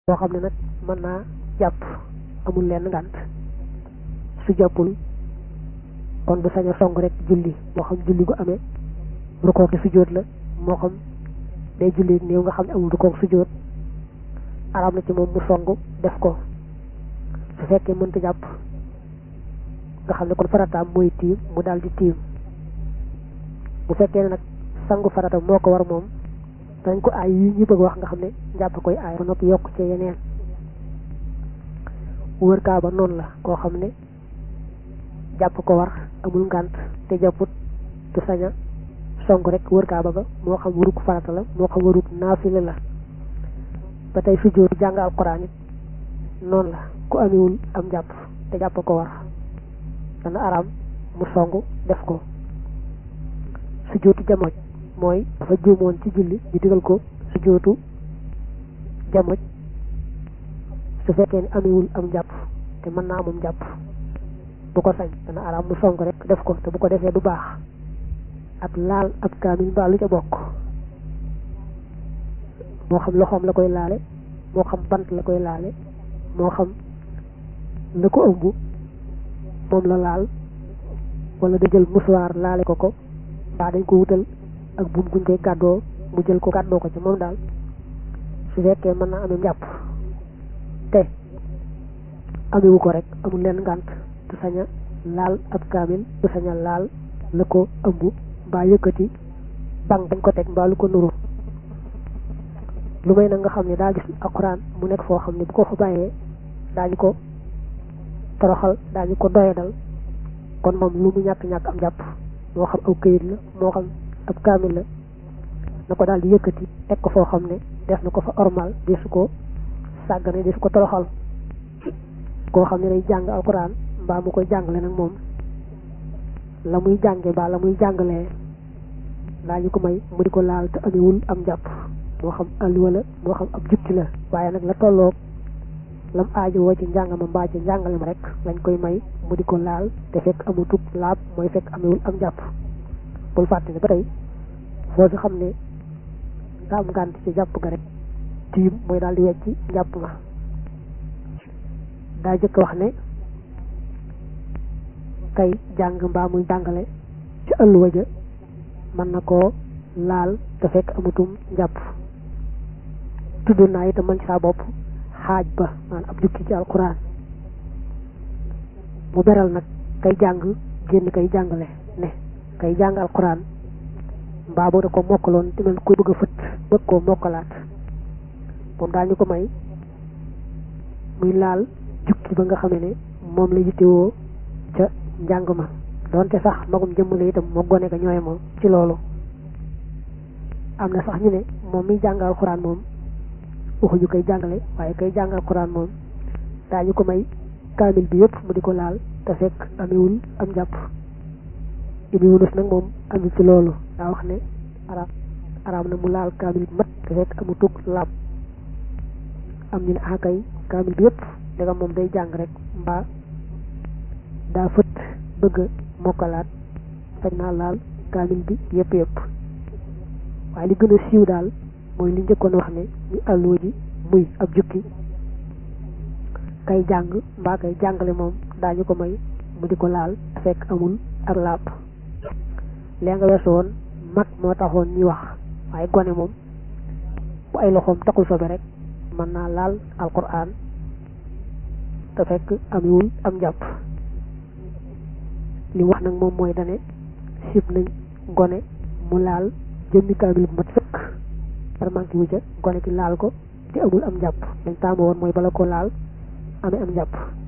boo xam ne nag mën naa jàpp amul lenn ngànt su jàppul kon du sañ a song rek julli moo xam julli gu amee rukook ki sujjóot la moo xam day julli néew nga xam ne amul rukook sujjóot araam na ci moom mu song def ko su fekkee mënta jàpp nga xam ne kon farataam mooy tiim mu daal di tiim bu fekkee ne nag sangu farata moo ko war moom dañ ko aay yi ñu bëgg wax nga xam ne njàpp koy aay ba noppi yokk ci yeneen wër kaaba noonu la koo xam ne jàpp ko war amul ngànt te jàpput du saña song rek wër kaaba ga moo xam waruk farata la moo xam waruk naafile la ba tey sujjóotu jàng alquran it noonu la ku amewul am jàpp te jàpp ko war dana araam mu song def ko sujjóotu jamoj mooy dafa juumoon ci julli ñu digal ko sujjóotu jamoj su fekkee ni amewul am jàpp te mën naa amam jàpp bu ko sañ dana araam mu song rek def ko te bu ko defee du baax ak laal ab kaamil mbaa lu ca bokk moo xam loxoom la koy laale moo xam bant la koy laale moo xam la ko ëmb moom la laal wala da jël musuwaar laale ko ko mbaa dañ ko wutal ak buum guñ koy gàddoo mu jël ko gàddoo ko ci moom daal su fekkee mën naa amee njàpp te amewu ko rek amul leen ngànt du saña laal ab kaamil du saña laal la ko ëmb mbaa yëkkati bang dañ ko teg mbaa lu ko nuru lu may nag nga xam ne daa gis alxuraan mu nekk foo xam ne bu ko fa bàyyee daañu ko toroxal daañu ko doyadal kon moom lu mu ñàkk-ñàkk am jàpp moo xam aw këyit la moo xam ab kaamil la na ko daal di yëkkati teg ko foo xam ne def na ko fa ormal di su ko sàggane di su ko toroxal koo xam ne day jàng alxuraan mbaa mu koy jàngale nag moom la muy jànge mbaa la muy jàngalee daañu ko may mu di ko laal te amewul am jàpp moo xam alluwa la moo xam ab jukki la waaye nag la tolloog lam aajo woo ci njàngama mbaa ci njàngalem rek lañ koy may mu di ko laal te fekk amutug laab mooy fekk amewul am jàpp bul fàtte ne ba tey foo fi xam ne daa am ngànt ci jàpp ga rek tiim mooy daal di wecci njàpp ma daa jëkk wax ne kay jàng mbaa muy jàngale ci ëlluwa ja mën na koo laal te fekk amutum njàpp tudd naa itam man ci saa bopp xaaj ba maanaam ab jukki ci alquran mu beral nag kay jàng génn kay jàngale ne kay jàng alquran mbaa boo da ko mokkaloon te mel koy bëgg a fët bëgg koo mokkalaat moom daal ñu ko may muy laal jukki ba nga xamee ne moom la yittewoo ca njàng ma doonte sax magum jëmmale itam moo gone ka ñooy moom ci loolu am na sax ñu ne moom miy jàng alxuraan moom waxuñu koy jàngale waaye koy jàng alxuraan moom daañu ko may kaamil bi yëpp mu di ko laal te fekk amewul am jàpp Ibnu Yunus nag moom amul ci loolu daa wax ne araam araam na mu laal kaamil bi mat te fekk amu tug laab am ñu ne akay kaamil bi yëpp ndegam moom day jàng rek mbaa daa fët bëgg a mokkalaat sañ naa laal kaamil bi yëpp yëpp waaye li gën a siiw daal mooy li njëkkoon wax ne ñu àlloo ji muy ab jukki kay jàng mbaa kay jàngale moom daañu ko may mu di ko laal fekk amul ak laab lee nga weesu woon mag moo taxoon ñuy wax waaye gone moom bu ay loxoom taxul sobe rek mën naa laal alquran te fekk amewul am jàpp li wax nag moom mooy dane sib nañ gone mu laal jëmmi kaamil bu mat sëkk par manqué wu ca gone ki laal ko te amul am jàpp lañ taamu woon mooy bala ko laal amee am jàpp